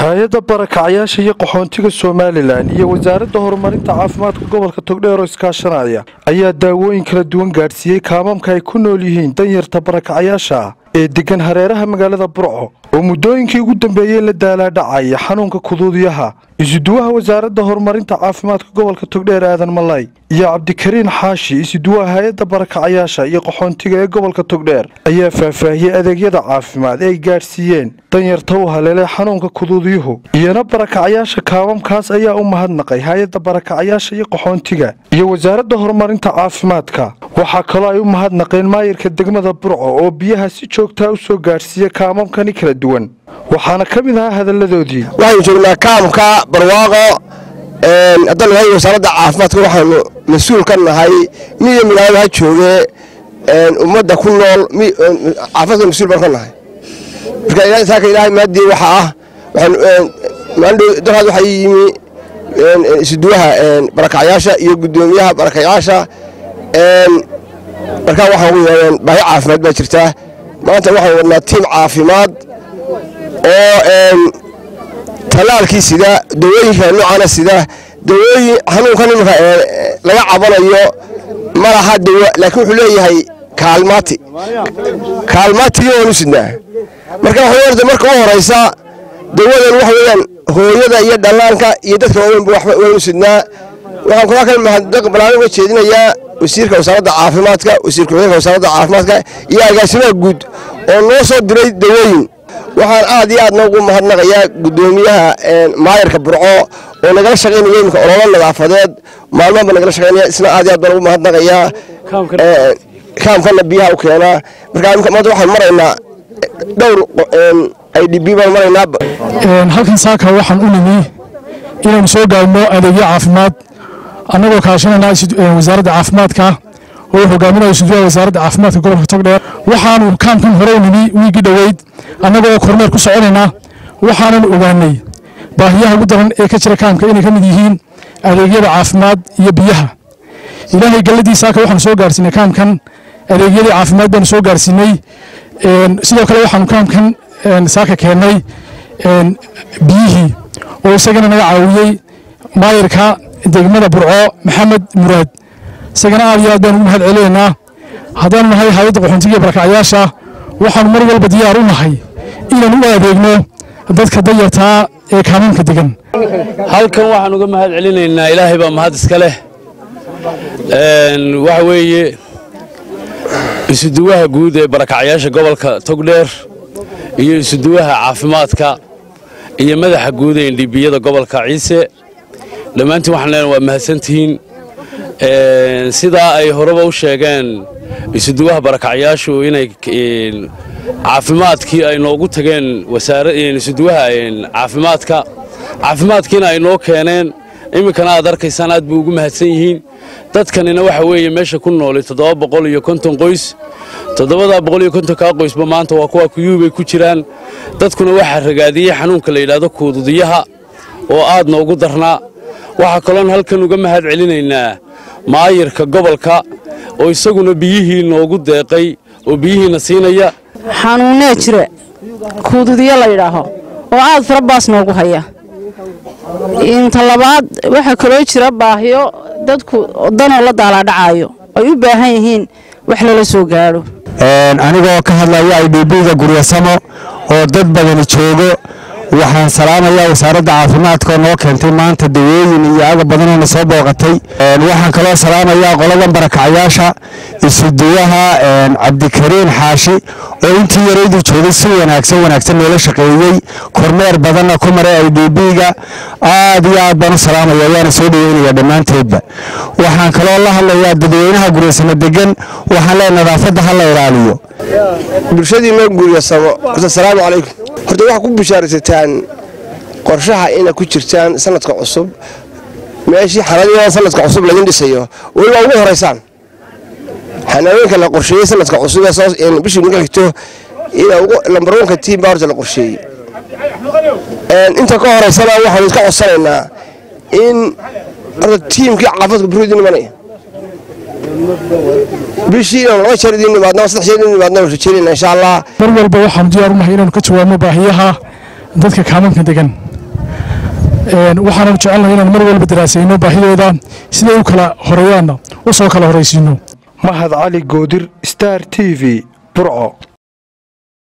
hay-adda barakacyaasha iyo qaxoontiga somalilan iyo wasaaradda horumarinta caafimaadka gobolka togdheer oo iskaashanaya ayaa daawooyin kala duwan gaadhsiiyey kaamamka ay ku nool yihiin danyarta barakacyaasha ah ee degan hareeraha magaalada burco oo muddooyinkii ugu dambeeyey la daalaadhacaya xanuunka kuduudyaha isuduwaha wasaaradda horumarinta caafimaadka gobolka togdheer aadan malay iyo cabdikariin xaashi isuduwaha hay-adda barakacyaasha iyo qaxoontiga ee gobolka togdheer ayaa faahfaahiyey adeegyada caafimaad ee ay gaadhsiiyeen danyarta u haleelay xanuunka kuduudyuhu iyana barakacyaasha kaamamkaas ayaa u mahadnaqay hay-adda barakacyaasha iyo qaxoontiga iyo wasaaradda horumarinta caafimaadka waxaa kaloo ay u mahadnaqeen maayirka degmada burco oo biyaha si joogtaa u soo gaadhsiiya kaamamkani kala duwan waxaana ka mid ahaa hadalladoodii waxaynu joognaa kaamka barwaaqo haddaan nahay wasaaradda caafimaadka waxaanu mas-uul ka nahay miyo magaalada ha jooge ummadda ku nool caafimaadka mas-uul baan ka nahay marka saaka ilaahay maadii waxa ah daraad waxaa yimi isuduwaha barakacyaasha iyo guddoomiyaha barakacyaasha markaa waxaan ugu yeedheen baahi caafimaad baa jirtaa maanta waxaan wadnaa tiim caafimaad oo talaalkii sida dawooyinka noocaana sida dawooyin xanuunkan iminka laga cabanayo ma laha dawo laakiin wuxuu leeyahay kaalmaati kaalmaatigii waanu sidnaa marka waxay marka u horaysa dawadan waxa weeyaan hooyada iyo dhallaanka iyo dadka waaweynba waxba waynu sidnaa waxaan kula kal mahadnaq balaarin uga jeedinayaa wasiirka wasaaradda caafimaadka wasiir ku-xigeenka wasaaradda caafimaadka iyo agaasimaha guud oo noo soo diray dawooyin waxaan aad iyo aad noogu mahadnaqayaa guddoomiyaha maayarka burco oo nagala shaqaynaya iminka ololo nadaafadeed maalmahanba nagala shaqaynaya isna aad iyo aad baan ugu mahadnaqayaa kaamkana biyaha u keenaa marka maanta waxaan maraynaa dhowr i d b baan maraynaa halkan saaka waxaan u nimi inaynu soo gaabno adeegyo caafimaad annagoo kaashanayna wasaaradda caafimaadka oo hogaaminayo suduwaha wasaaradda caafimaadka gobolka togdheer waxaanu kaamkan hore u nimi wiigii dhoweyd annagoo kormeer ku soconayna waxaanan ogaanay baahiyaha ugu daran ee ka jira kaamka inay ka mid yihiin adeegyada caafimaad iyo biyaha ilaahay galladii saaka waxaanu soo gaarsiinay kaamkan adeegyadii caafimaad baanu soo gaarsiinay sidoo kale waxaanu kaamkan saaka keennay biyihii oo isagana naga caawiyey maayirka degmada burco maxamed muraad isagana aad iyo aad baan ugu mahad celinaynaa haddaanu nahay hay-adda qaxoontiga barakacyaasha waxaanu mar walba diyaar u nahay inaan u adeegno dadka dayartaa ee kaamamka degan halkan waxaan uga mahad celinaynaa ilaahay baa mahad iska leh waxa weeye isuduwaha guud ee barakacyaasha gobolka togdheer iyo isuduwaha caafimaadka iyo madaxa guud ee indhibiyada gobolka ciise dhammaantiin waxaan leenahay waa mahadsantihiin sidaa ay horeba u sheegeen isuduwaha barakacyaashu inay caafimaadkii ay noogu tageen isuduwaha caafimaadka caafimaadkiina ay noo keeneen iminkana aad arkaysaan aad buu ugu mahadsan yihiin dadkanina waxa weeye meesha ku noolay toddoba boqol iyo konton qoys toddobadaa boqol iyo kontonkaa qoysba maanta waa kuwa kuyuubay ku jiraan dadkuna waxaa ragaadiyey xanuunka la yidhaahdo kuududiyaha oo aad noogu darnaa waxaa kaloon halkan uga mahad celinaynaa maayirka gobolka oo isaguna biyihii noogu deeqay oo biyihiina siinaya xanuunnee jira kuududiyo la yidhaaho oo aad farabaas noogu haya inta labaad waxaa kaloo jira baahiyo dadku danoo la daalaadhacaayo ay u baahan yihiin wax lala soo gaadho anigoo ka hadlaya i d b-ga guryasamo oo dad badani joogo waxaan salaamayaa wasaaradda caafimaadka oo noo keentay maanta dawooyin iyo agab badanoo na soo booqatay waxaan kaloo salaamayaa qoladan barakacyaasha isuduwaha cabdikariin xaashi oo intii yaraydu joogay si wanaagsan wanaagsan noola shaqeeyey kormeer badanna ku maray i d b-ga aad iyo aad baan u salaamaya waana soo dhaweynaya dhammaanteedba waxaan kaloo la hadlayaa dadweynaha guryasamo degan waxaan leeya nadaafadda ha la ilaaliyo bulshadiinoo guuryasamo asalaamu calaykum horta waxaa ku bishaaraysataan qorshaha ina ku jirtaan sanadka cusub meeshii xanadiyada sanadka cusub laydin dhisayo weliba ugu horaysaan xanaaweenka la qorsheeyey sanadka cusub bishii naga xigto lambarwanka tiim baa horta la qorsheeyey inta ka horaysana waxaanu iska codsanaynaa in horta tiimkii caafimaadka buru idin imanaya bishii inaan laba jeer idin nimaadno saddex jeer idin nimaadno rajeynayna insha allah mar walba waxaanu diyaar u nahay inaanu ka jawaabno baahiyaha dadka kaamanka degan waxaanu jecelnahay inaan mar walba daraasayno baahidooda siday u kala horeeyaanna u soo kala horaysiino mahad cali goodir star t v burco